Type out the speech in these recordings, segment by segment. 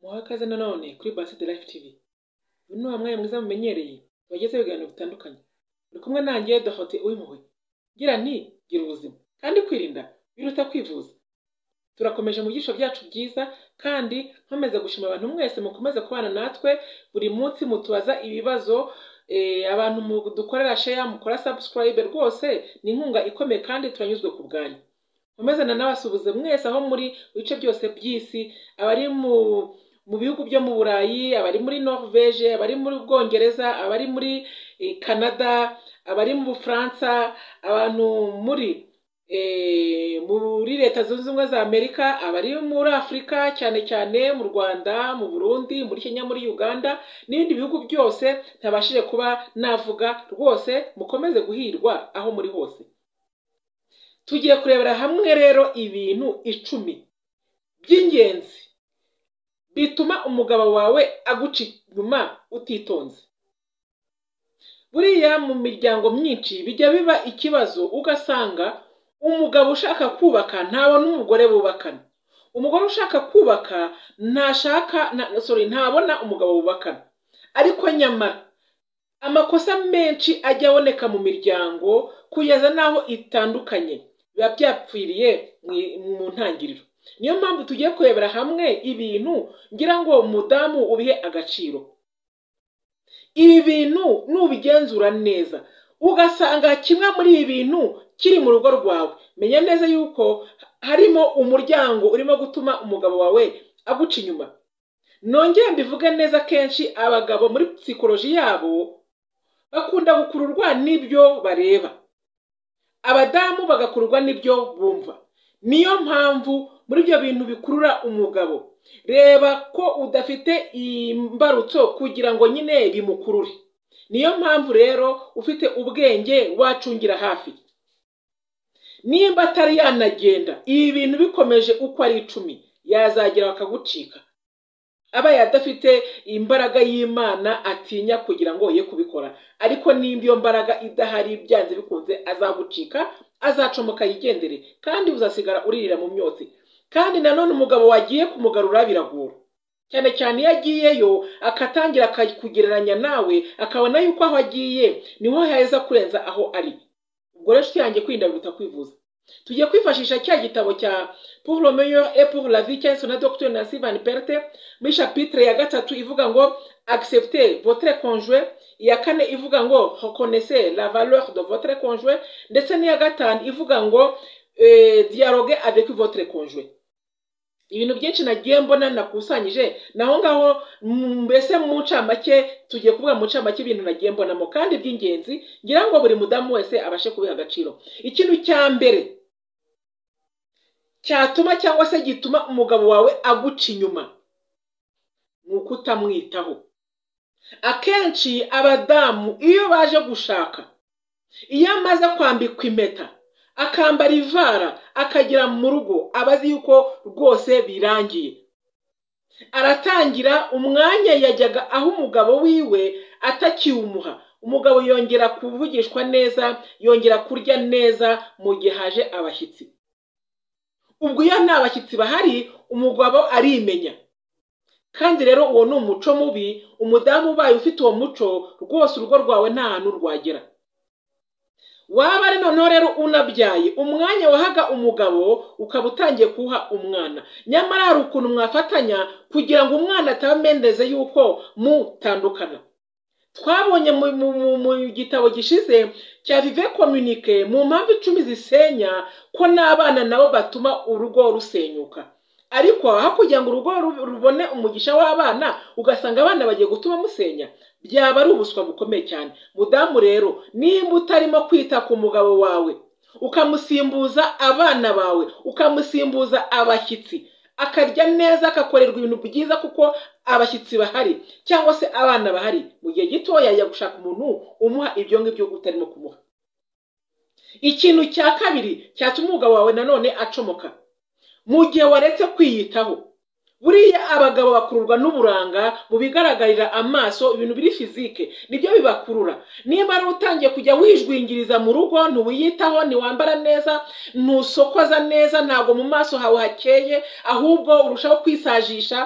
muhawe ikaze nanone kuri Based Life TV uyu ni wa mwanya mwiza mumenyereye tubagezeho ibiganiro bitandukanye uri kumwe nanjye dohote uwimpuhwe ngira nti gira ubuzima kandi kwirinda biruta kwivuza turakomeje mu byiciro byacu byiza kandi nkomeza gushima abantu mwese mukomeze kubana natwe buri munsi mutubaza ibibazo eh, abantu dukorera share mukora subscribe rwose ni inkunga ikomeye kandi turanyuzwe ku bwanyu nkomezana n'abasuhuze mwese aho muri bice byose by'isi abari mu mu bihugu byo mu burayi abari muri norvege abari muri bwongereza abari muri eh, canada abari mu bufaransa abantu muri eh, muri leta zunze ubumwe za amerika abari muri afurika cyane cyane mu rwanda mu burundi muri kenya muri uganda n'ibindi bihugu byose ntabashije kuba navuga rwose mukomeze guhirwa aho muri hose tugiye kurebera hamwe rero ibintu icumi by'ingenzi bituma umugabo wawe aguca inyuma utitonze buriya mu miryango myinshi bijya biba ikibazo ugasanga umugabo ushaka kubaka ntabona umugore bubakana umugore ushaka kubaka ntashaka na, sorry, ntabona umugabo bubakana ariko nyamara amakosa menshi ajya aboneka mu miryango kugeza n'aho itandukanye biba byapfiriye mu- mu ntangiriro niyo mpamvu tugiye kurebera hamwe ibintu ngira ngo umudamu ubihe agaciro ibi bintu nubigenzura neza ugasanga kimwe muri ibi bintu kiri mu rugo rwawe menya neza yuko harimo umuryango urimo gutuma umugabo wawe aguca inyuma nongere mbivuge neza kenshi abagabo muri psikoloji yabo bakunda gukururwa n'ibyo bareba abadamu bagakururwa n'ibyo bumva niyo mpamvu muri ibyo bintu bikurura umugabo reba ko udafite imbarutso kugira ngo nyine bimukurure niyo mpamvu rero ufite ubwenge wacungira hafi nimba atari yanagenda ibi bintu bikomeje uko ari icumi yazagera bakagucika abaye adafite imbaraga y'imana atinya kugira ngo ye kubikora ariko nimba iyo mbaraga idahari byanze bikunze azagucika azacomoka yigendere kandi uzasigara uririra mu myotsi kandi nanone umugabo wagiye kumugarura biragora cyane cyane iyo agiyeyo akatangira akakugereranya nawe akabona yuko aho agiye niho heza kurenza aho ari ubwo rero inshuti yanjye kwirinda biruta kwivuza tugiye kwifashisha cya gitabo cya pour le meilleur et pour la vie cyanditswe na dr nancy van perte muri chapitre ya gatatu ivuga ngo accepte votre conjoint iya kane ivuga ngo reconnaissez la valeur de votre conjoint ndetse n'iya gatanu ivuga ngo eh, dialogue avec votre conjoint ibintu byinshi nagiye mbona nakusanyije naho ngaho mm, mbese mu ncamake tugiye kuvuga mu ncamake ibintu nagiye mbonamo kandi by'ingenzi ngira ngo buri mudamu wese abashe kubiha agaciro ikintu cya mbere cyatuma cyangwa se gituma umugabo wawe aguca inyuma ni uko utamwitaho akenshi abadamu iyo baje gushaka iyo amaze kwambikwa impeta akambara ivara akagera mu rugo aba azi yuko rwose birangiye aratangira umwanya yajyaga aho umugabo wiwe atakiwumuha umugabo yongera kuvugishwa neza yongera kurya neza mu gihe haje abashyitsi ubwo iyo nta bashyitsi bahari umugabo arimenya kandi rero uwo ni umuco mubi umudamu ubaye ufite uwo muco rwose urugo rwawe nta hantu rwagera waba ari noneho rero unabyaye umwanya wahaga umugabo ukaba utangiye kuwuha umwana nyamara hari ukuntu mwafatanya kugira ngo umwana atabamendeze yuko mutandukana twabonye mu, mu, mu, mu gitabo gishize cya vive communique mu mpamvu icumi zisenya ko n'abana nabo batuma urugo rusenyuka ariko aho kugira ngo urugo ru- rubone umugisha w'abana ugasanga abana bagiye gutuma musenya byaba ari ubuswa bukomeye cyane mudamu rero nimba utarimo kwita ku mugabo wawe ukamusimbuza abana bawe ukamusimbuza abashyitsi akarya neza akakorerwa ibintu byiza kuko abashyitsi bahari cyangwa se abana bahari mu gihe gitoya yajya gushaka umuntu umuha ibyo ngibyo utarimo kumuha ikintu cya kabiri cyatuma umugabo wawe nanone acomoka mu gihe waretse kwiyitaho buriya abagabo bakururwa n'uburanga mu bigaragarira amaso ibintu biri fizike nibyo bibakurura niba ari utangiye kujya wijwingiriza mu rugo ntiwiyitaho ntiwambara neza ntusokoza neza ntabwo mu maso hawe hakeye ahubwo urushaho kwisajisha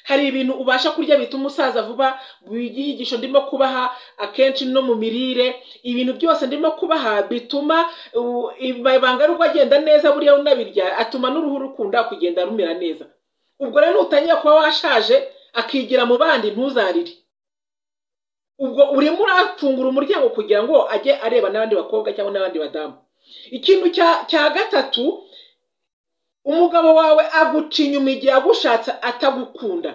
hari ibintu ubasha kurya bituma usaza vuba ibyigisho ndimo kubaha akenshi no mu mirire ibintu byose ndimo kubaha bituma u- ibanga rugo agenda neza buriya unabirya atuma n'uruhu rukunda kugenda rumera neza ubwo rero nutangira kuba washaje akigira mu bandi ntuzarire ubwo urimo urafungura umuryango kugira ngo ajye areba n'abandi bakobwa cyangwa n'abandi badamu ikintu cya cya gatatu umugabo wawe aguca inyuma igihe agushatse atagukunda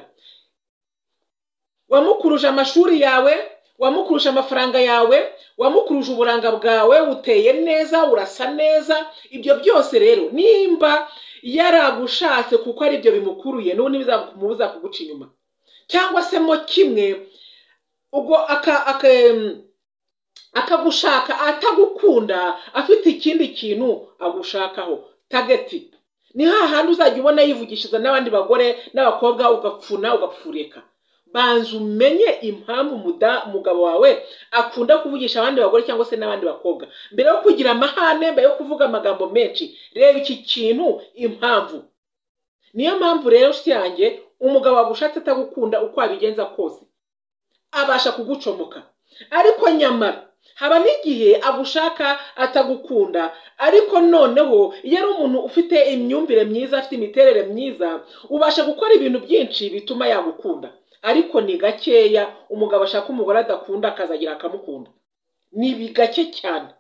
wamukuruje amashuri yawe wamukuruje amafaranga yawe wamukuruje uburanga bwawe uteye neza urasa neza ibyo byose rero nimba yaragushatse kuko ari byo bimukuruye n'ubu ntibizamubuza kuguca inyuma cyangwa se mo kimwe ubwo aka aka akagushaka atagukunda afite ikindi kintu agushakaho tageti ni hahandi uzajya ubona yivugishiriza n'abandi bagore n'abakobwa ugapfuna ugapfureka banza umenye impamvu umuda- umugabo wawe akunda kuvugisha abandi bagore cyangwa se n'abandi bakobwa mbere yo kugira amahane mbere yo kuvuga amagambo menshi reba iki kintu impamvu niyo mpamvu rero nshuti yanjye umugabo wagushatse atagukunda uko wabigenza kose abasha kugucomoka ariko nyamara haba n'igihe agushaka atagukunda ariko noneho iyo ari umuntu ufite imyumvire myiza afite imiterere myiza ubasha gukora ibintu byinshi bituma yagukunda ariko ni gakeya umugabo ashaka umugore adakunda akazagira akamukunda ni bi- gake cyane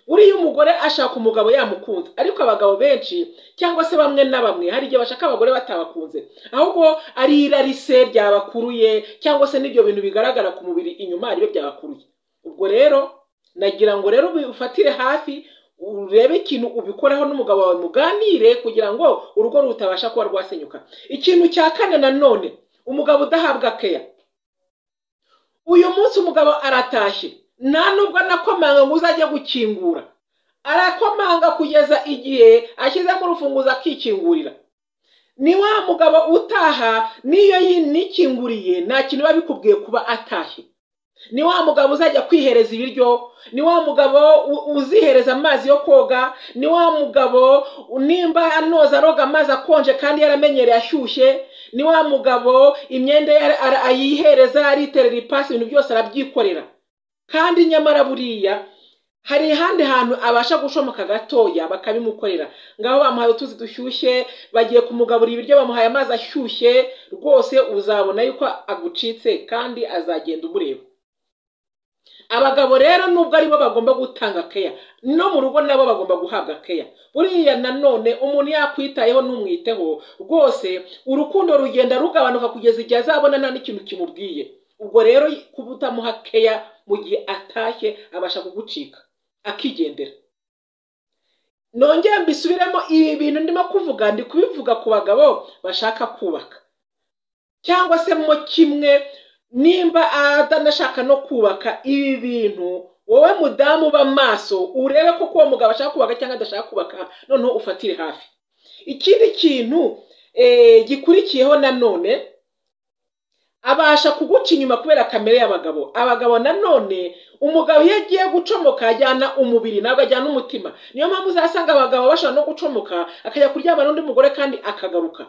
buriya umugore ashaka umugabo yamukunze ariko abagabo benshi cyangwa se bamwe na bamwe hari igihe bashaka abagore batabakunze ahubwo ari irarise ryabakuruye cyangwa se n'ibyo bintu bigaragara ku mubiri inyuma aribyo byabakuruye ubwo rero nagira ngo rero ubifatire hafi urebe ikintu ubikoraho n'umugabo wawe muganire kugira ngo urugo rutabasha kuba rwasenyuka ikintu cya kane nanone umugabo udahabwa keya uyu munsi umugabo aratashye nta nubwo anakomanga ngo uzajye gukingura arakomanga kugeza igihe ashyizemo urufunguzo akikingurira ni wa mugabo utaha n'iyo yinikinguriye nta kintu biba bikubwiye kuba atashye ni wa mugabo uzajya kwihereza ibiryo ni wa mugabo u- uzihereza amazi yo koga ni wa mugabo nimba anoza aroga amazi akonje kandi yaramenyereye ashyushye ni wa mugabo imyenda ye ara- ara- ayihereza ariterera ipasi ibintu byose arabyikorera kandi nyamara buriya hari ahandi hantu abasha gushomoka gatoya bakabimukorera ngaho bamuhaye utuzi dushyushye bagiye kumugaburira ibiryo bamuhaye amazi ashyushye rwose uzabona yuko agucitse kandi azagenda umureba abagabo rero nubwo aribo bagomba gutanga keya no mu rugo nabo bagomba guhabwa keya buriya nanone umuntu yakwitayeho ntumwiteho rwose urukundo rugenda rugabanuka kugeza igihe azabona nta n'ikintu kimubwiye ubwo rero kuba utamuha keya mu gihe atashye abasha kugucika akigendera nongera mbisubiremo ibi bintu ndimo kuvuga ndi kubivuga ku bagabo bashaka kubaka cyangwa se mo kimwe nimba atanashaka no kubaka ibi bintu wowe mudamu uba maso urebe ko uwo mugabo ashaka kubaka cyangwa adashaka kubaka noneho ufatire hafi ikindi kintu eh, gikurikiyeho nanone abasha kuguca inyuma kubera kamere y'abagabo abagabo nanone umugabo iyo agiye gucomoka ajyana umubiri ntabwo ajyana umutima niyo mpamvu uzasanga abagabo bashobora no gucomoka akajya kuryama n'undi mugore kandi akagaruka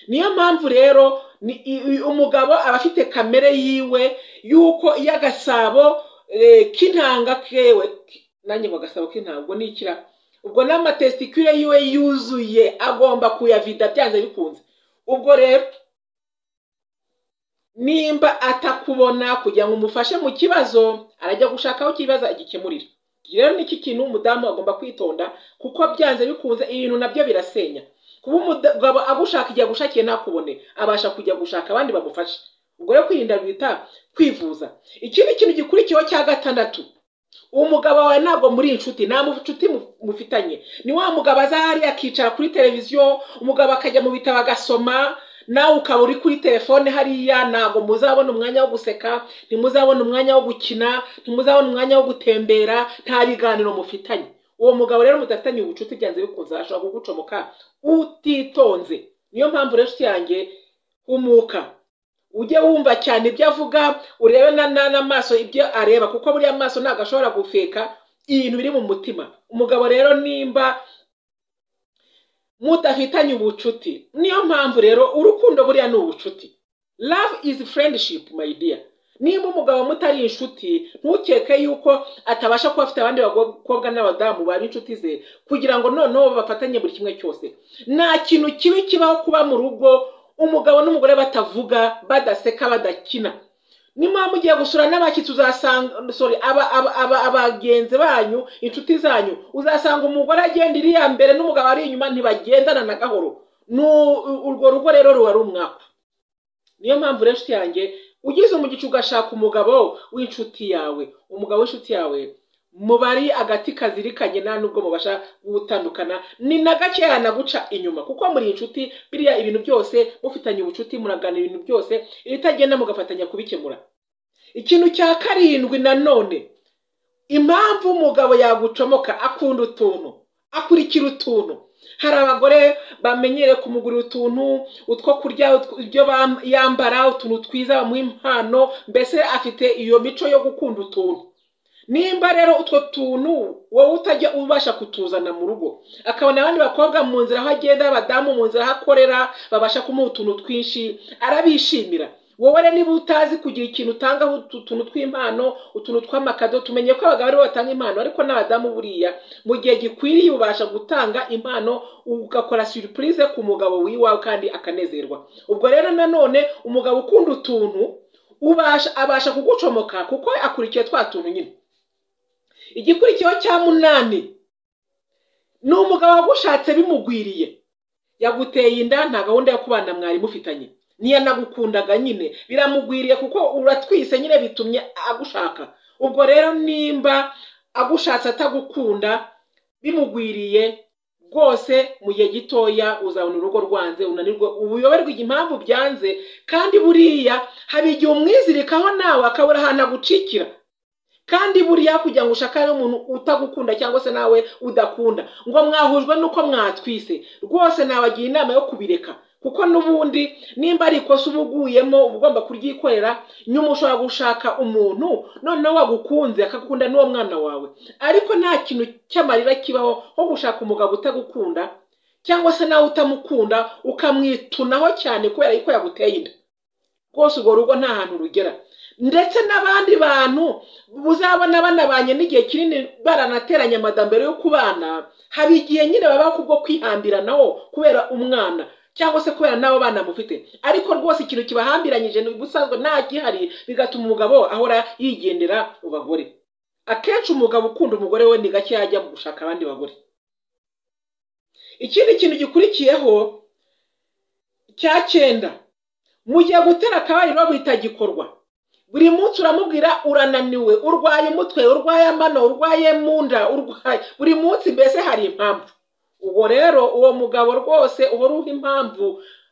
niyo mpamvu rero ni i- i- umugabo aba afite kamere yiwe y'uko iyo agasabo eh, k'intanga kewe ki- nanjye ngo agasabo k'intanga ubwo ni ikira ubwo n'amatesitikire yiwe yuzuye agomba kuyavida byanze bikunze ubwo rero nimba atakubona kugira ngo umufashe mu kibazo arajya gushaka aho ikibazo agikemurira Iki rero ni iki kintu umudamu agomba kwitonda kuko byanze bikunze ibintu nabyo birasenya kuba umugabo agushaka igihe agushakiye ntakubone abasha kujya gushaka abandi bamufashe ubwo rero kwirinda bita kwivuza ikindi kintu gikurikiyeho cya gatandatu umugabo wawe ntabwo muri inshuti nta mu- nshuti mu- mufitanye ni wa mugabo aza hariya akicara kuri televiziyo umugabo akajya mu bitabo agasoma nawe ukaba uri kuri telefone hariya ntabwo muzabona umwanya wo guseka ntimuzabona umwanya wo gukina ntimuzabona umwanya wo gutembera nta biganiro mufitanye uwo mugabo rero mudafitanye ubucuti byanze bikunze ashobora kugucomoka utitonze niyo mpamvu rero inshuti yanjye humuka ujye wumva cyane ibyo avuga urebe na- na- n'amaso ibyo areba kuko buriya amaso ntabwo ashobora gufeka ibintu biri mu mutima umugabo rero nimba mudafitanye ubucuti niyo mpamvu rero urukundo buriya ni ubucuti love is friendship my dear nimba umugabo mutari inshuti ntukeke yuko atabasha kuba afite abandi bakobwa n'abadamu baba inshuti ze kugira ngo noneho bafatanye buri kimwe cyose nta kintu kibi kibaho kuba mu rugo umugabo n'umugore batavuga badaseka badakina niba mugiye gusura n'abashyitsi uzasanga sorry abagenzi banyu inshuti zanyu uzasanga umugore agenda iriya mbere n'umugabo ari inyuma ntibagendana na gahoro urwo rugo rero ruba ari umwaka niyo mpamvu rero inshuti yanjye ugize umugicu ugashaka umugabo w'inshuti yawe umugabo w'inshuti yawe mubari agati kazirikanye nta nubwo mubasha gutandukana ni na gakeya naguca inyuma kuko muri inshuti biriya ibintu byose mufitanye ubucuti muragana ibintu byose ibitagenda mugafatanya kubikemura ikintu cya karindwi nanone impamvu umugabo yagucomoka akunda utuntu akurikira utuntu hari abagore bamenyere kumugurira utuntu utwo kurya ibyo yambara utuntu twiza bamuha impano mbese afite iyo mico yo gukunda utuntu nimba rero utwo tuntu wowe utajya ubasha kutuzana mu rugo akabona abandi bakobwa mu nzira aho agenda abadamu mu nzira aho akorera babasha kumuha utuntu twinshi arabishimira wowe rero niba utazi kugira ikintu utangaho utuntu tw'impano utuntu tw'amakado tumenye ko abagabo aribo batanga impano ariko n'abadamu buriya mu gihe gikwiriye ubasha gutanga impano ugakora suripurize ku mugabo w'iwawe kandi akanezerwa ubwo rero nanone umugabo ukunda utuntu ubasha abasha kugucomoka kuko akurikiye twa tuntu nyine igikurikiyeho cya munani ni umugabo wagushatse bimugwiriye yaguteye inda nta gahunda yo kubana mwari mufitanye ntiyanagukundaga nyine biramugwiriye kuko uratwise nyine bitumye agushaka ubwo rero nimba agushatse atagukunda bimugwiriye rwose mu gihe gitoya uzabona urugo rwanze unanirwa ubuyoberwa impamvu byanze kandi buriya hari igihe umwizirikaho nawe akabura ahantu agucikira kandi buriya kugira ngo ushaka n'umuntu utagukunda cyangwa se nawe udakunda ngo mwahujwe n'uko mwatwise rwose nabagira inama yo kubireka kuko n'ubundi nimba ari ikosa uba uguyemo uba ugomba kuryikorera nyuma ushobora gushaka umuntu noneho wagukunze akagukunda n'uwo mwana wawe ariko nta kintu cy'amarira kibaho nko gushaka umugabo utagukunda cyangwa se nawe utamukunda ukamwitunaho cyane kubera yuko yaguteye inda rwose urwo rugo nta hantu rugera ndetse n'abandi bantu uzabona banabanye n'igihe kinini baranateranye amada mbere yo kubana haba igihe nyine babaho kubwo kwihambiranaho kubera umwana cyangwa se kubera n'abo bana mufite ariko rwose ikintu kibahambiranyije ubusanzwe nta gihari bigatuma umugabo ahora yigendera mu bagore akenshi umugabo ukunda umugore we ni gake yajya gushaka abandi bagore ikindi kintu gikurikiyeho cya cyenda mu gihe gutera akabariro bitagikorwa buri munsi uramubwira urananiwe urwaye umutwe urwaye amano urwaye mu nda urwaye buri munsi mbese hari impamvu ubwo rero uwo mugabo rwose uhora uha impamvu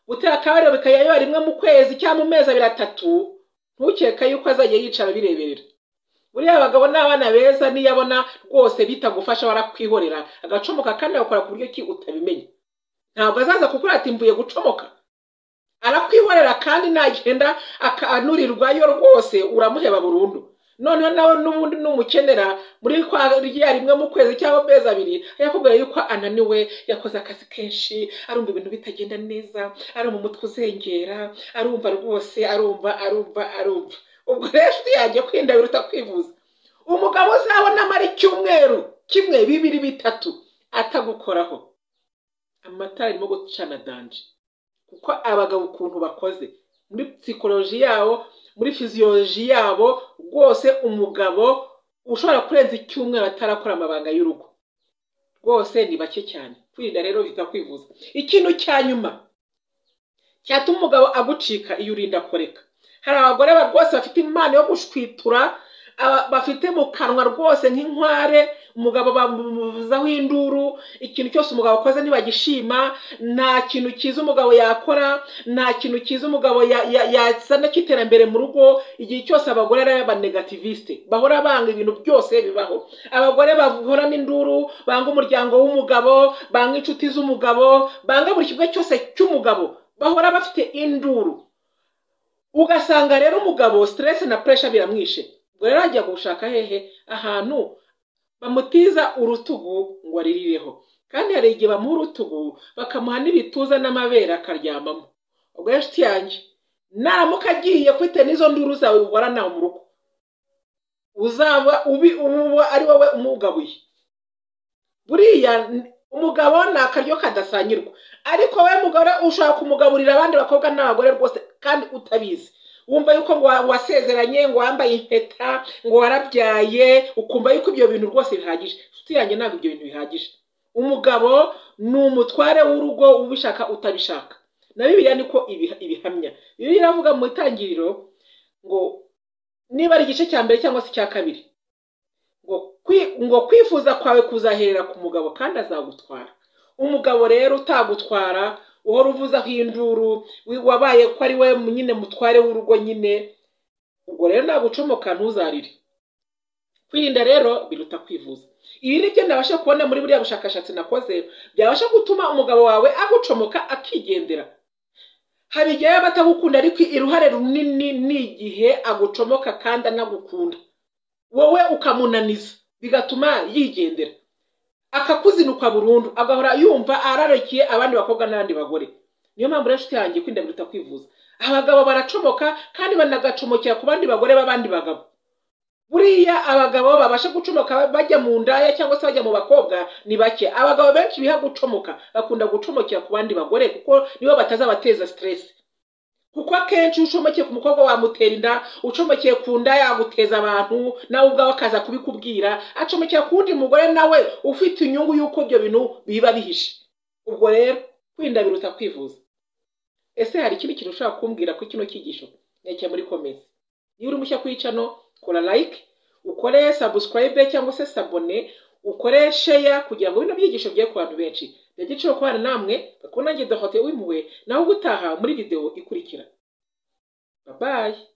gutera akabariro bikajya biba rimwe mu kwezi cyangwa mu mezi abiri atatu ntukeka yuko azajya yicara bireberera buriya abagabo n'abana beza niyo abona rwose bitagufasha warakwihorera agacomoka kandi agakora ku buryo ki utabimenya ntabwo azaza kuko mvuye gucomoka arakwihorera kandi nagenda akanurirwayo rwose uramuheba burundu noneho nawe n'ubundi numukenera muri kwa rya rimwe mu kwezi cyangwa amezi abiri yakubwira yuko ananiwe yakoze akazi kenshi arumva ibintu bitagenda neza arumva umutwe uzengera arumva rwose arumva arumva arumva ubwo rero yajya kwirinda biruta kwivuza umugabo uzabona amara icyumweru kimwe bibiri bitatu atagukoraho amatara arimo gucana danje kuko abagabo ukuntu bakoze muri psikoloji yabo muri fiziyoloji yabo rwose umugabo ushobora kurenza icyumweru atarakora amabanga y'urugo rwose ni bake cyane kwirinda rero bita kwivuza ikintu cya nyuma cyatuma umugabo agucika iyo urinda akoreka hari abagore rwose bafite impano yo gushwitura bafite mu kanwa rwose nk'inkware umugabo bamuvuzaho induru ikintu cyose umugabo akoze ntibagishima nta kintu cyiza umugabo yakora nta kintu cyiza umugabo yazana cy'iterambere mu rugo igihe cyose abagore ari abanegativiste bahora banga ibintu byose bibaho abagore bahora n'induru banga umuryango w'umugabo banga inshuti z'umugabo banga buri kimwe cyose cy'umugabo bahora bafite induru ugasanga rero umugabo stress na pressure biramwishe ubwo rero ajya gushaka hehe ahantu bamutiza urutugu ngo aririreho kandi hari igihe bamuha urutugu bakamuha n'ibituza n'amabere akaryamamo ubwo inshuti yanjye naramuka agiye kwite n'izo nduru zawe warana mu rugo uzaba ubi uba ari wowe umugabuye buriya umugabo ni akaryo kadasangirwa ariko we mugore ushaka kumugaburira abandi bakobwa n'abagore rwose kandi utabizi wumva yuko ngo wasezeranye ngo wambaye impeta ngo warabyaye ukumva yuko ibyo bintu rwose bihagije inshuti yanjye ntabwo ibyo bintu bihagije umugabo ni umutware w'urugo ubishaka utabishaka na bibiriya niko ibihamya bibiriya iravuga mu itangiriro ngo niba ari igice cya mbere cyangwa se icya kabiri ngo kwifuza kwawe kuzaherera ku mugabo kandi azagutwara umugabo rero utagutwara uhora uvuzaho induru wabaye ko ari we nyine mutware w'urugo nyine ubwo rero nagucomoka ntuzarire kwirinda rero biruta kwivuza ibi ni byo nabasha kubona muri buriya bushakashatsi nakoze byabasha gutuma umugabo wawe agucomoka akigendera hari igihe yaba atagukunda ariko uruhare runini ni igihe agucomoka kandi anagukunda wowe ukamunaniza bigatuma yigendera akakuzinukwa burundu agahora yumva ararokiye abandi bakobwa n'abandi bagore niyo mpamvu rero inshuti yanjye kwirinda biruta kwivuza abagabo baracomoka kandi banagacomokera ku bandi bagore b'abandi bagabo buriya abagabo babasha gucomoka bajya mu ndaya cyangwa se bajya mu bakobwa ni bake abagabo benshi biha gucomoka bakunda gucomokera ku bandi bagore kuko nibo batazabateza siteresi kuko akenshi iyo ucomekeye ku mukobwa wamutera inda ucomekeye ku nda yaguteza abantu nawe ubwawe akaza kubikubwira acomekera ku wundi mugore nawe ufite inyungu y'uko ibyo bintu biba bihishe ubwo rero kwirinda biruta kwivuza ese hari ikindi kintu ushobora kumbwira kuri kino cyigisho nyacyo muri komezi niba uri mushya kuri cano kora like ukore sabusikarayibe cyangwa se sabone ukore sheya kugira ngo bino byigisho bye ku bantu benshi byagiciro kubana namwe bakubona ngendo hote wimpuwe nawe ugutaha muri videwo ikurikira babaye